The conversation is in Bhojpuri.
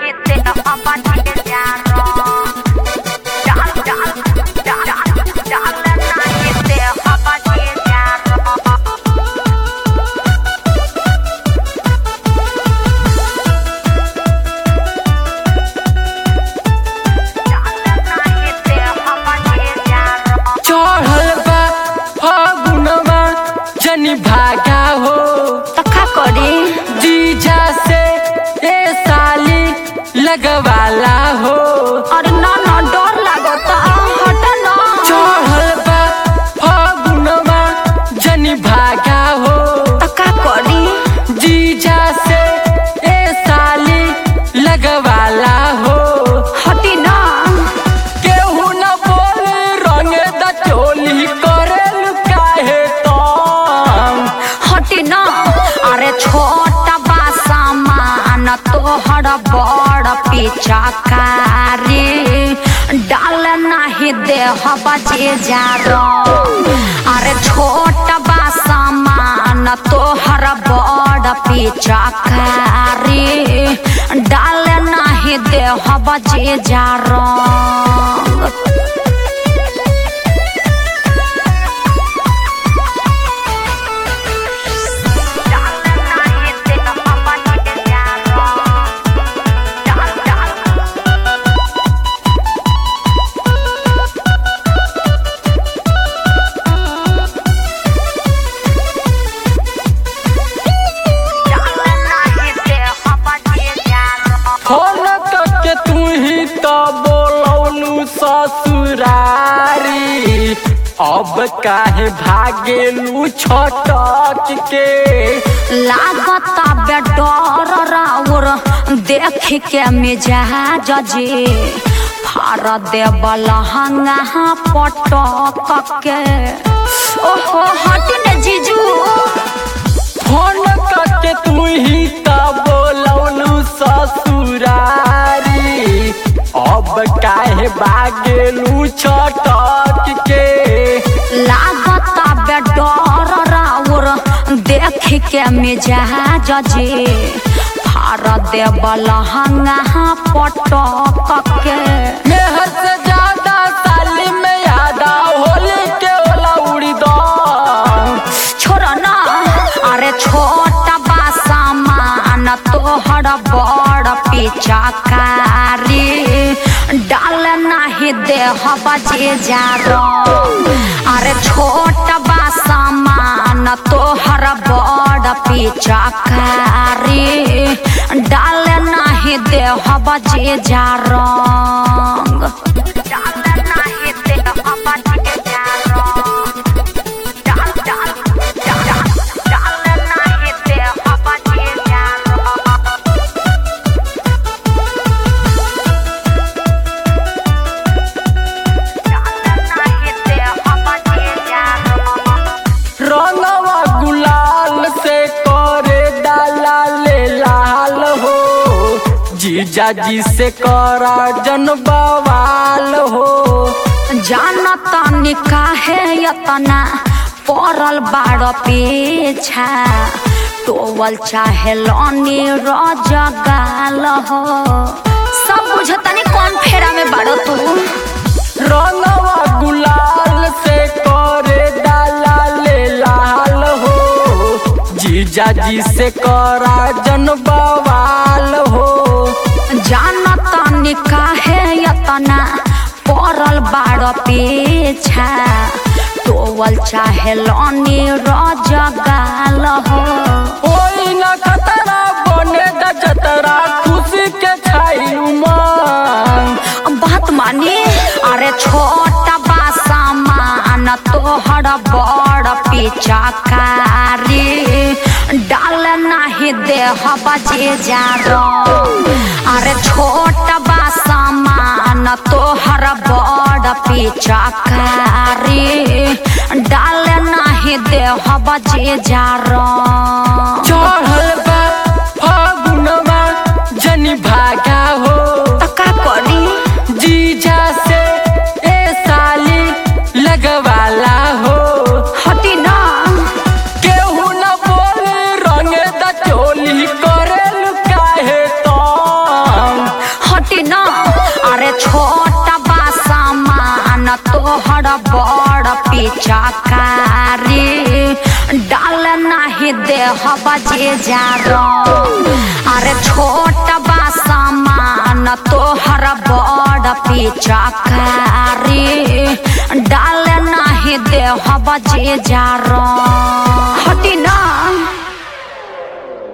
चढ़ल बा फगुनवा जनी भागा हो तखा करी जीजा से ए साली लगवाला हो अरे ना ना डर लागता हट ना चढ़ल बा फगुनवा जनी भागा हो तखा करी जीजा से ए साली लगवाला हो हटी ना केहू न बोल रंग द चोली करेल काहे तम हटी ना अरे छोटा बा सामान तोहर बड़ पिचकारी डाल नाही देह बजे जा अरे छोटा बा सामान तोहर बड़ पिचकारी डाल नाही देह बजे जा फोन करके तू ही तो बोलौनु ससुरारी अब काहे भागेलू छटक के लागता बे डर राउर देख के मिजाज जे फार देव लहंगा पटक के ओहो हट ने जीजू फोन करके तू ही तो बोलौनु ससुरारी अब काहे भागेलू छटक के लागता बे डर राउर देख के मिजाज जे फार देव लहंगा पटक के मेहर से ज्यादा साली में यादा होली के ओला उड़ी दो छोड़ ना अरे छोटा बा सामान तोहर बड़ पिचकारी डाल नाही देह बजे जा अरे छोटा बा सामान तोहर बड़ पिचकारी डाल नाही देह बजे जा रंग डाल नाही देह बजे जा रंग रंगवा गुलाल से करे डाला ले लाल हो जीजा जी से करा जन बवाल हो जानता निकाहे यतना पड़ल बाड़ पीछा टोवल चाहे लनी रजगाल हो सब बुझतनी कौन फेरा में बाड़ो तू रंगवा गुलाल से करे डाला ले लाल हो जीजा जी से करा जन बवाल हो जानता निकाहे यतना पड़ल बाड़ पीछा टोवल चाहे लनी रजगाल हो ओई न खतरा बने द जतरा खुशी के छाई उमंग बात मानी अरे छोटा बा सामान तोहर बड़ पिचकारी डाल नाही देह बजे जा अरे छोटा बा सामान तोहर बड़ पिचकारी डाल नाही देह बजे जा चढ़ल बा फागुनवा जनी भागा हो का करी जीजा से ए साली लगवाला हो हटी ना केहू न बोल रंग द चोली करेल काहे तम तोहर बड़ पिचकारी डाल नाही देह बजे जा अरे छोट बा सामान तोहर बड़ पिचकारी डाल नाही देह बजे जा हटी ना